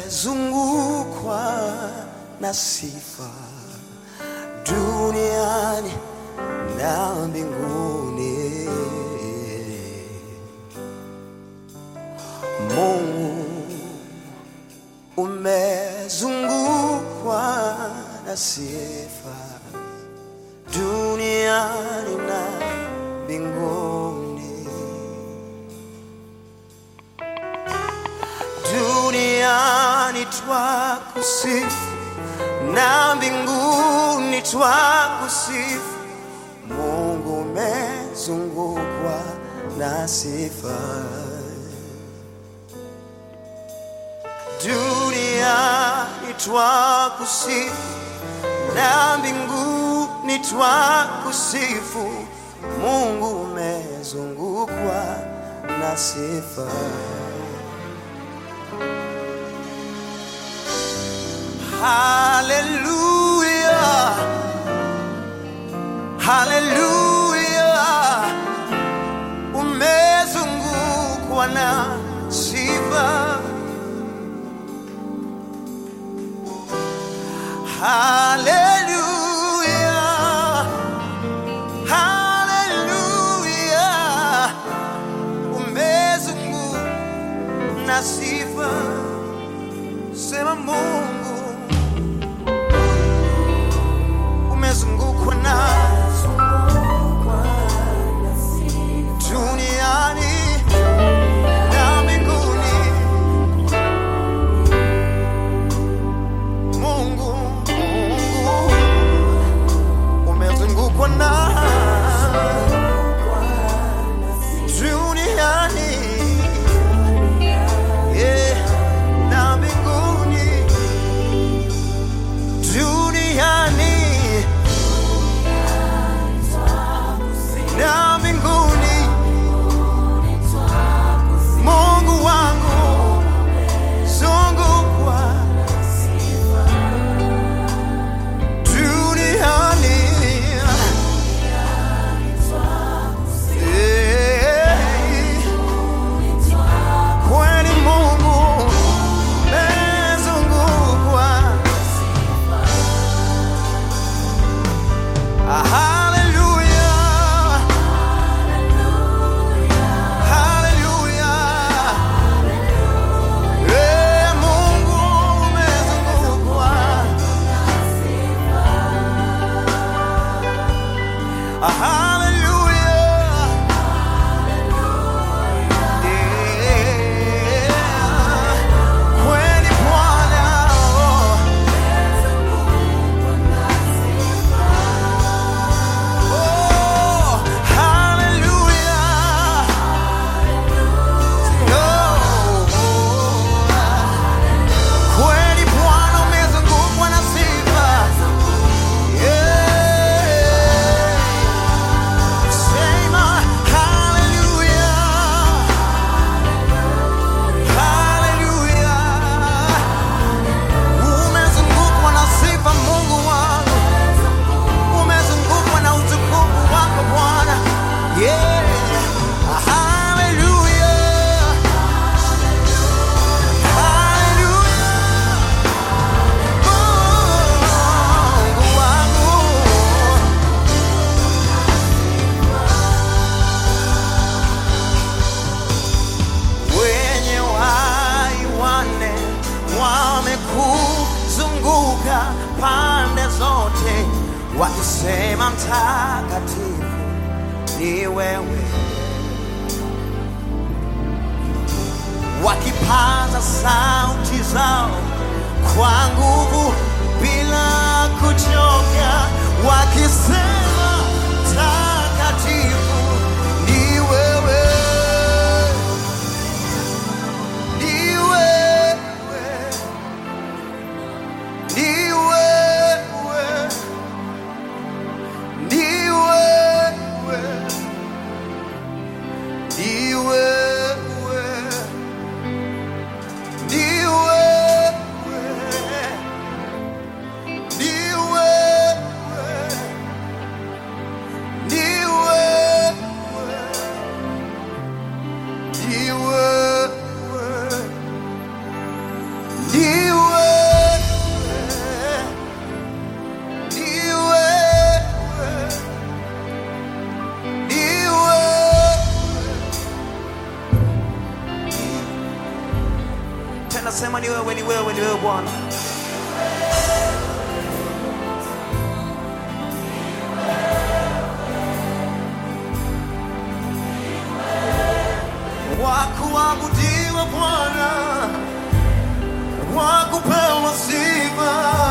umezungukwa na sifa duniani na mbinguni. Mungu umezungukwa na sifa duniani na mbinguni. Duniani twakusifu na mbinguni twakusifu. Mungu umezungukwa na sifa. Duniani twakusifu na mbinguni twakusifu. Mungu umezungukwa na sifa. Hallelujah. Hallelujah. Umezungukwa na sifa. Hallelujah. Hallelujah. Umezungukwa na sifa. Sema Mungu umezungukwa na duniani na mbinguni. Mungu, Mungu umezungukwa na duniani yeah, na mbinguni duniani na mbinguni. Mungu wangu zungukwa duniani Eh, kweli Mungu mezungukwa Hallelujah. Hallelujah. Eh, Mungu umezungukwa. Hallelujah. Eh, kweli Bwana, oh. Oh, hallelujah. Oh, kweli Bwana umezungukwa na sifa. Yeah. Sema hallelujah. Hallelujah. Umezungukwa na sifa Mungu wangu umezungukwa na utukufu wako Bwana. Yeah. Hallelujah. Hallelujah. Mungu wangu. Wenye uhai wanne wamekuzunguka pande zote, wakisema mtakatifu ni wewe, wakipaza sauti zao kwa nguvu bila kuchoka, wakisema mtakatifu ni wewe. Ni wewe, ni wewe, ni wewe, ni wewe, ni wewe, ni wewe, tunasema ni wewe, ni wewe, ni wewe Bwana. Wakuabudiwa Bwana, wakupewa sifa